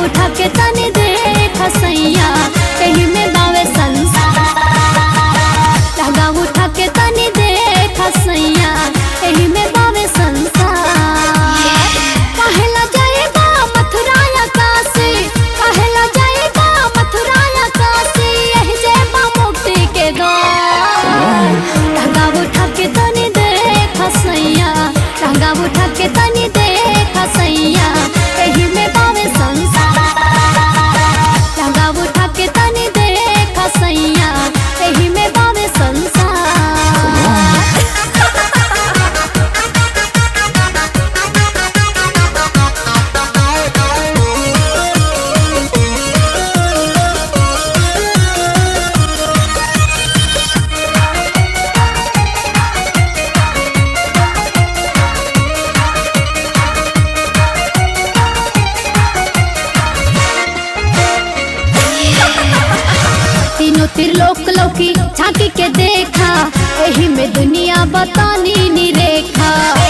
उठा के तनी देख सैया एही में बावे संसार लहंगा उठा के तनी देख सैया एही में बावे संसार कहेला जाएगा मथुरा या काशी कहेला जाएगा मथुरा या काशी यही जेबा मुक्ति के द्वार लहंगा उठा के तनी देख सैया लहंगा उठा के तनी देख सैया एही में बावे संसार लहंगा उठा के तनी देख सैया एही में बावे संसार तीनों त्रिलोक लौकी झांकी के देखा एही में दुनिया बतानी नी रेखा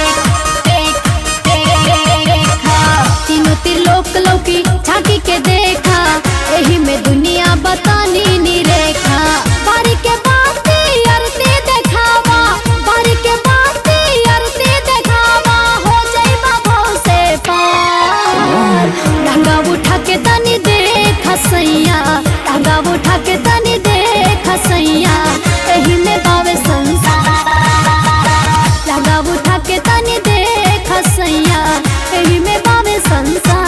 तीनों त्रिलोक लौकी झांकी के देखा एही में दुनिया बतानी नी रेखा बारी के बाती अरती देखावा बारी के बाती अरती देखावा हो जाइबा भाव से पार लहंगा उठा के तनी देख सैया लहंगा उठा के तनी देख सैया एही में बावे संसार लहंगा उठा के तनी देख सैया एही में बावे संसार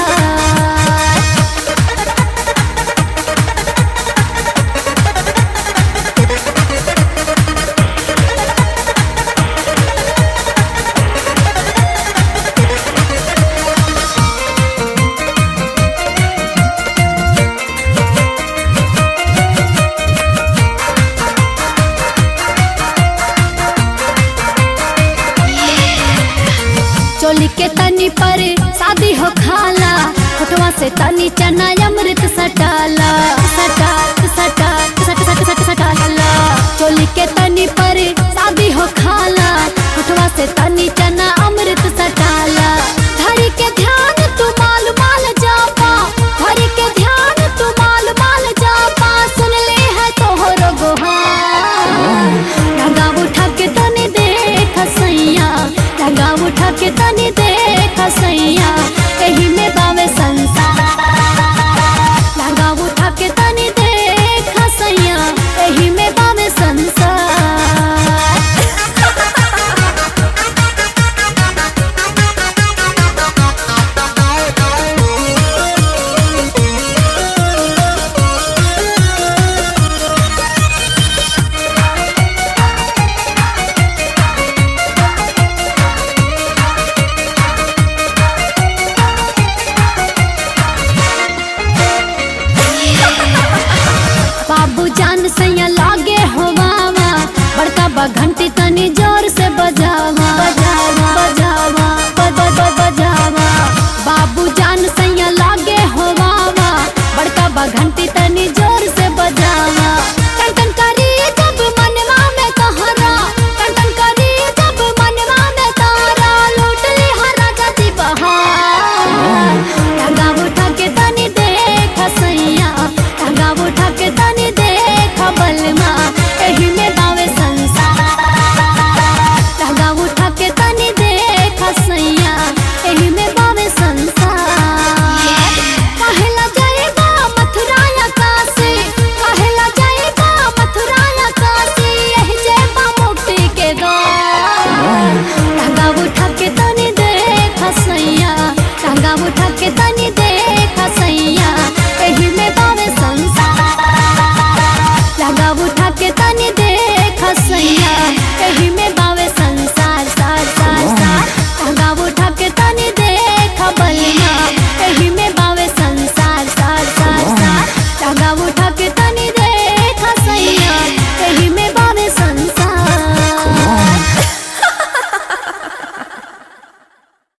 चोली के तनी पर शादी हो खाला फोटवा से तनी चना अमृत सटाला सटा सटा सट सट सट सटाला चोली के तनी पर शादी हो खाला फोटवा से तनी चना अमृत सटाला धरी के ध्यान तू माल माल जापा धरी के ध्यान तू माल माल जापा सुन ले है तोहरो गोहार लगा उठा के तनी देख सैया लगा उठा के तनी देख सैया एही में बावे संसार लगा उठा के तनी देख सैया एही में बावे संसार बाबू जान सैया लागे होवावा बड़का बा घंटी तनी जोर से बजावा बजावा बजावा ब- ब- ब- बजावा बाबू जान सैया लागे होवावा बड़का बा घंटी तनी जोर से बजावा टन टन करी जब मनवा में कहरा टन टन करी जब मनवा में तारा लूट ली हर राजा जी बहार लगा उठा के तनी देख सैया लगा उठा के तनी देख बलमा एही में बावे संसार लगा उठा के तनी देख सैया एही में बावे संसार कहेला जाएगा मथुरा या काशी कहेला जाएगा मथुरा या काशी यही जेबा मुक्ति के द्वार लगा उठा के तनी देख सैया लगा उठा के तनी